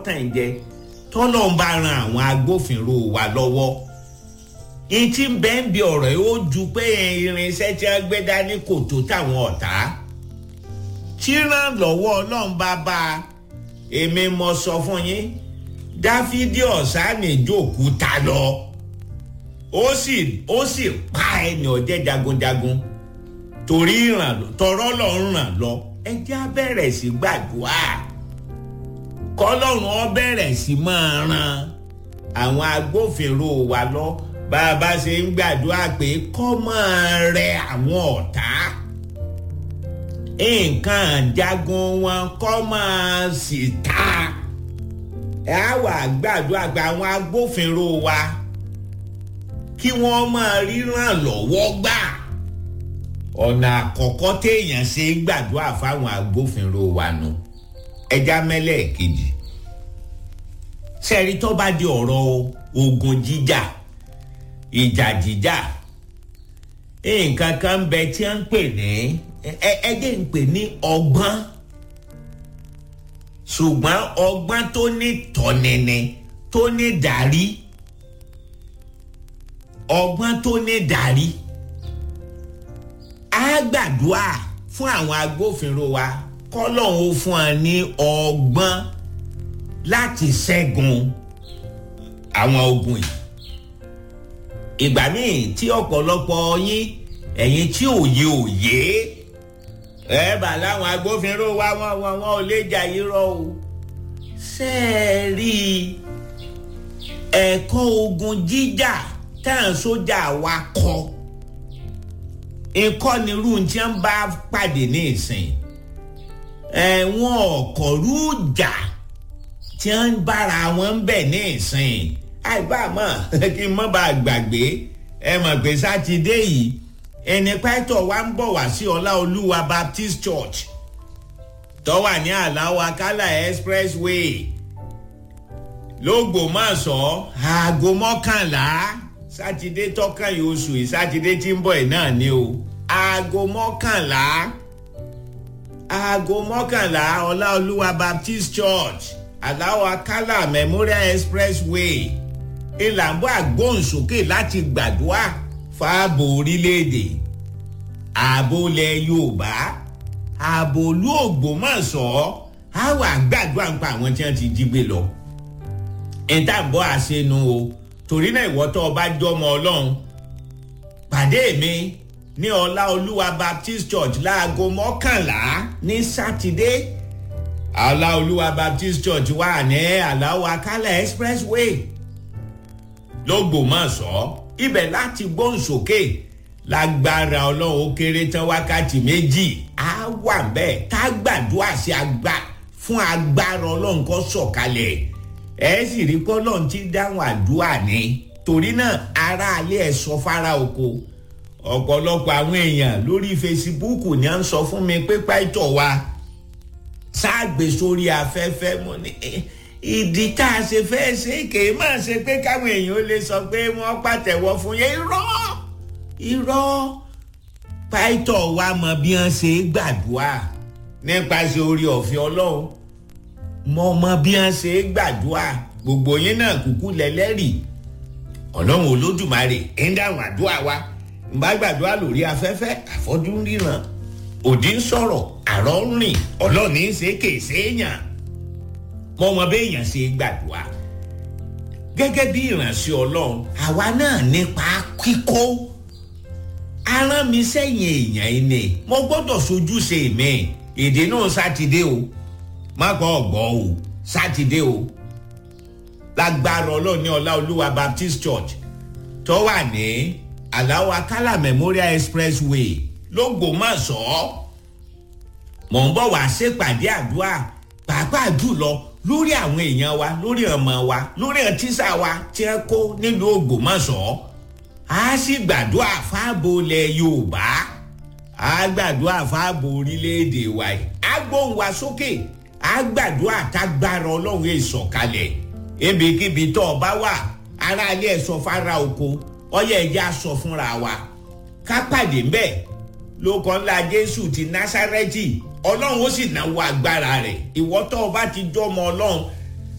tàn jẹ tọ́lọ́ ń bá ran àwọn agbófinró wa lọ́wọ́ ìtì bẹ́ẹ̀ ń bi ọ̀rọ̀ yìí ó ju pé irinṣẹ́ tí wọ́n gbé dání kò tó táwọn ọ̀tá tíran lọ́wọ́ ọlọ́run bá bá a èmi mọ sọ fún yín dáfídì ọ̀sánì jókòó ta lọ ó sì ó sì pa ẹni ọ̀jẹ̀ jagunjagun torí ìrànlọ́ tọrọ lọ́rùn ràn lọ ẹ jẹ́ á bẹ̀rẹ̀ sí gbàdúrà kọ́lọ́run ó bẹ̀rẹ̀ sí máa ran àwọn agbófinró wa lọ bá a bá ṣe ń gbàdúrà pé kọ́ máa rẹ àwọn ọ̀tá nǹkan jagun wọn kọ́ máa sì ta ẹ á wà gbàdúrà pé àwọn agbófinró wa kí wọ́n máa ríran lọ́wọ́ gbà ọ̀nà àkọ́kọ́ téèyàn ṣe gbàdúrà fáwọn agbófinró wa nù ẹja mẹ́lẹ̀ kejì sẹ́ẹ̀rí tó bá di ọ̀rọ̀ ogun jíjà ìjà jíjà nǹkan kan ń bẹ tí wọ́n ń pè ní ẹgbẹ́ ń pè ní ọgbọ́n ṣùgbọ́n ọgbọ́n tó ní tọ́nini tó ní darí ọgbọ́n tó ní darí á gbàdúrà fún àwọn agbófinró wa kọ́lọ́hún ó fún wa ní ọgbọ́n láti ṣẹ́gun àwọn ogun yìí ìgbà míì tí ọ̀pọ̀lọpọ̀ yín ẹ̀yin tí òye òye ẹ bà láwọn agbófinró wa wọn wọn wọn ò lè jà irọ́ o ṣe é rí ẹ̀kọ́ ogun jíjà táwọn sójà wa kọ́ ìkọ́nirú tí wọ́n bá pàdé ní ìsìn ẹ̀wọ̀n ọ̀kọ̀rú jà tí wọ́n ń bára wọn ń bẹ̀ ní ìsìn àìbámọ̀ kí n mọ́ bá gbàgbé ẹ mọ̀ pé sátidé yìí ẹni pẹ́tọ̀ wa ń bọ̀ wá sí ọláolúwa baptist church tó wà ní àláwọ̀ akálà expressway lógbòmọ̀ṣọ́ aago mọ́kànlá sátidé tọ́kàn yìí oṣù yìí sátidé tí ń bọ̀ ẹ̀ náà ni o aago mọ́kànlá aago mọ́kànlá ọláolúwa baptist church àláwọ̀ akálà memorial expressway ìlànà àgbóhùnsókè láti gbàdúrà fáàbò orílẹ̀-èdè ààbò ilẹ̀ yorùbá ààbò olú ògbómọ̀ṣọ́ á wà gbàdúrà ń pa àwọn tí wọ́n ti jí gbé lọ. ìtàbọ̀ àṣenu o torí náà ìwọ tó o bá jọmọ ọlọ́run pàdé mi ní ọlá olúwa baptist church láago mọ́kànlá ní sátidé ọlá olúwa baptist church wà ní aláwọ̀ akálẹ̀ expressway lọ́gbọ̀mọ̀ṣọ́ ibẹ̀ láti gbóhùn sókè lágbára ọlọ́run ó kéré tán wákàtí méjì á wà bẹ́ẹ̀ tá gbàdúrà sí agbá fún agbára ọlọ́run kó sọ̀kalẹ̀ ẹ sì rí pé ọlọ́run ti dáhùn àdúrà ní torí náà ará alẹ́ ẹ̀ sọ fara oko ọ̀pọ̀lọpọ̀ àwọn èèyàn lórí fesibúùkù ni à ń sọ fún mi pé pàìtọ̀ wa sáàgbé sórí afẹ́fẹ́ mo ní ìdí tá a ṣe fẹ́ ṣe kèé máa ṣe pé káwọn èèyàn lè sọ pé wọ́n pàtẹ́wọ́ fún yẹn irọ́ irọ́ pàìtọ̀ wa mọ bí wọ́n ṣe gbàdúrà nípasẹ̀ orí ọ̀fẹ́ ọlọ́run mọ mọ bí wọ́n ṣe gbàdúrà gbogbo yín náà kúkú lẹ́lẹ́rìí ọlọ́run olódùmarè ń dáhùn àdúrà wa ń bá gbàdúrà lórí afẹ́fẹ́ àfọ́jú ríran òdì ń sọ̀rọ̀ àrọ́ ń rìn ọlọ́ọ̀ni ń ṣe kèsè èèyàn mọ wọn béèyàn ṣe gbàdúrà gẹ́gẹ́ bí ìránṣẹ́ ọlọ́run àwa náà nípa kíkó aràn mi sẹ́yìn èèyàn ẹni mo gbọ́dọ̀ sojúṣe mi èdè náà sátidé o má gbọ́ ọ̀gbọ́ o sátidé o lágbára ọlọ́ọ̀ni ọlá olúwa baptist church tó wà ní aláwọ̀ akálà memorial expressway lọ́gbọ̀mọ̀ṣọ́ mò ń bọ̀ wá ṣèpàdé àdúrà pàápàá jùlọ lórí àwọn èèyàn wa lórí ọmọ wa lórí ọtíṣà wa tí ẹ kó nílùú ògbómọ̀ṣọ́ a sì gbàdúrà fáàbò ilẹ̀ yorùbá a gbàdúrà fáàbò orílẹ̀-èdè wa yìí a gbóhùn wa sókè a gbàdúrà tágbára ọlọ́run ìsọ̀kalẹ̀ ebèkébì tó ọba wà aráalé ẹ̀ sọ fara oko ọyẹ ẹ̀jẹ̀ á sọ fúnra wa ká pàdé ńbẹ̀ lóko ńlá jésù ti násárẹ́tì ọlọ́run ó sì náwó agbára rẹ̀ ìwọ tó o bá ti jọmọ ọlọ́run